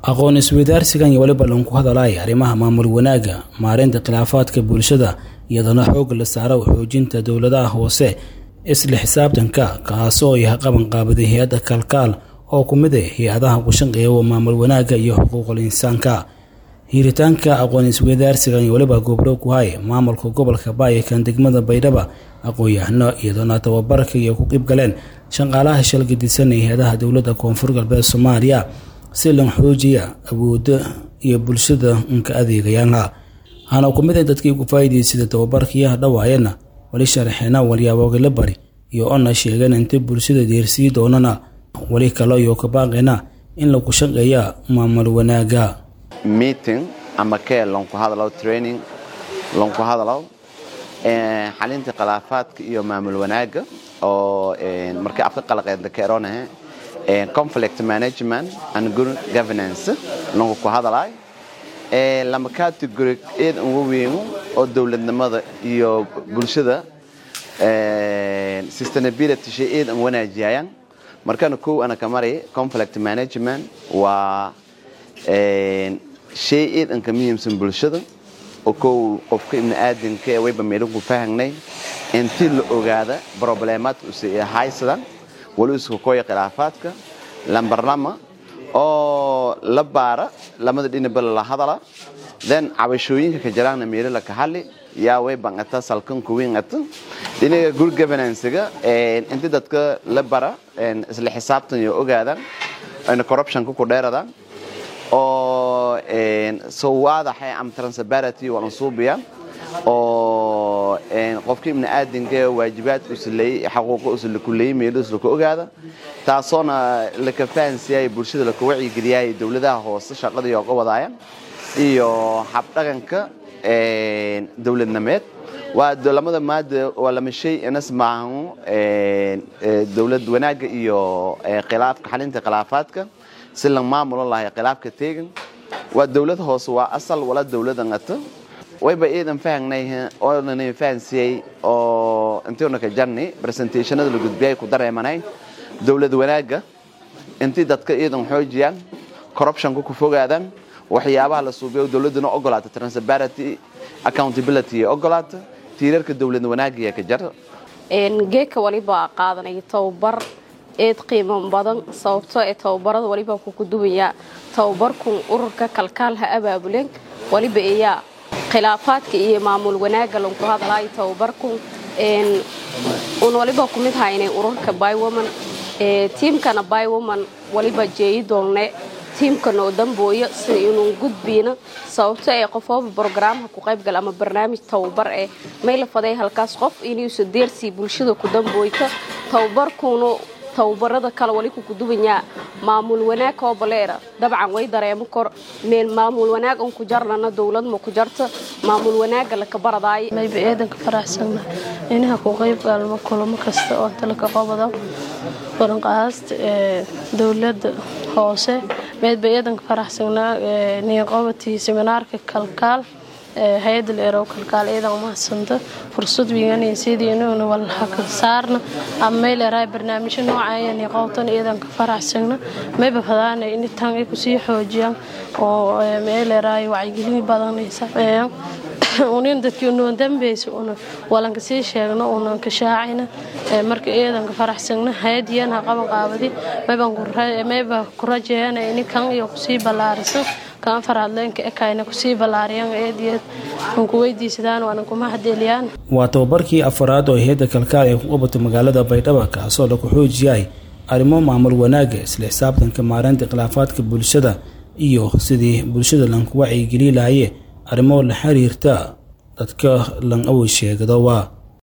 aqoon isweydaarsigan iyo weliba lanku hadalaya arrimaha maamul wanaagga maareynta khilaafaadka bulshada iyadana xoogga la saaro xoojinta dowladaha hoose isla xisaabtanka kaasoo yahay qabanqaabaday hay-adda kalkaal oo ku mid ah hay-adaha ku shaqeeya maamul wanaagga iyo xuquuqul insaanka hiiritaanka aqoon isweydaarsigan iyo weliba goobro ku hay maamulka gobolka baayakan degmada baydhaba aqoon-yahano iyadoona tababarka iyo ku qeyb galeen shaqaalaha shalgadisanaya hay-adaha dowladda koonfur galbeed soomaaliya si lan xoojiya awooda iyo bulshada nka adeegayaanha hana ku mid a dadkii ku faa'iidaysada tababarkiiyaha dhawaayana weli sharaxeena walyaabogala bari iyo ona sheegeen inta bulshada deersii doonana weli kale iyo kabaaqeena in lagu shaqeeya maamul wanaaga meeting ama kee lonku hadalow training lonku hadalow xalinta khilaafaadka iyo maamul wanaaga oo markii afka qalaqeedla keeronahe conflict management and good governance lonku ku hadalay lama category eed ugu weyn oo dowladnimada iyo bulshada sustainability shay eed an wanaajiyayaan markana kow ana ka maray conflict management waa shay eed an ka muhiimsan bulshada oo kow qofka ibni aadanka ee wayba meelinku fahangnay intii la ogaada probleemaadka use haysadan wali isku koya khilaafaadka lambar lama oo la baara lamada dhinaba la hadala then cabashooyinka ka jiraana meelo la ka hadli yaa way bangata salkanku wingata dhinaga good governance-ga inti dadka la bara isla xisaabtan iyo ogaadaan ayna corruptionka ku dheeradaan oo soo waadaxay am transparency walan suubiya oo qofka ibni aadanka waajibaadka usuleeyey xaquuqa usula kuleeyey meelo usla ku ogaada taasoona laka fahansiyay bulshada laka wacyigeliyay dowladaha hoose shaqadii ooga wadaaya iyo habdhaqanka dowladnimeed waa lamada maada waa lama shay inas maahan dowlad wanaagga iyo khilaafka xalinta khilaafaadka si la maamulo lahay khilaafka teegan waa dowlad hoose waa asal wala dowlada ngata wayba iidan fahangnay oonana fahansiyey oo intiina ka jarni presentationada la gudbiyay ku dareemanay dowlad wanaagga intii dadka iidan xoojiyaan corruptionka ku fogaadaan waxyaabaha la suubiyo dowladuna ogolaata transparency accountability ee ogolaata tiirarka dowlad wanaagga ka jar geeka waliba qaadanaya tababar eed qiimo badan sababtoo ee tababarada waliba kuku duwayaa tababarkun ururka kalkaalha abaabuleen waliba iyaa khilaafaadka iyo maamul wanaaga lanku hadalaayo tababarkun un waliba ku mid haynay ururka bywoman tiimkana bywoman waliba jeeyi doonne tiimkan oo dambooyo sida inuu gudbiina sababto ee qofooba brogaraamha ku qaybgal ama barnaamij tababar eh may la faday halkaas qof inuusa deersii bulshada ku dambooyta tababarkuunu tababarada kale wali kuku duwanyaa maamul wanaag oo baleera dabcan way dareemo kor meel maamul wanaag un ku jarlana dowlad ma ku jarta maamul wanaaga laka baradaayo mayba eedanka faraxsana inaha ku qayb gaalmo kulamo kasta oo talaka qobada waranqaasta ee dowladda hoose meydba eedanka faraxsanaa niqobatii seminaarka kalkaal hay-adda leerow kalkaal eedan umahadsanta fursad wiiganaya sidii inuuna walhaka saarna ama mayleerahay barnaamijyo noocaya niqowtan eedanka faraxsagna mayba fadaana in tan ay kusii xoojiyaan oo mayleerahay wacyigelin badan ay sameeyaan unin dadkii unoon dambeysa una walanka sii sheegno unan ka shaacayna marka eedanka faraxsagna hay-adiyan ha qaban qaabadi mayba ku rajeeyana ini kan iyo kusii ballaarisan kan farhadleenka ekayna kusii ballaariyaan eediyeed an ku weydiisadaan waanan kuma hadeeliyaan waa tababarkii afaraad oo hay-adda kalkaal ee ku qabatay magaalada baydhaba kaasoo lagu xoojiyay arrimo maamul wanaaga isla xisaabtanka maareynta khilaafaadka bulshada iyo sidii bulshada lanku wacyigeli lahaye arrimo la xiriirta dadka lan awoy sheegado waa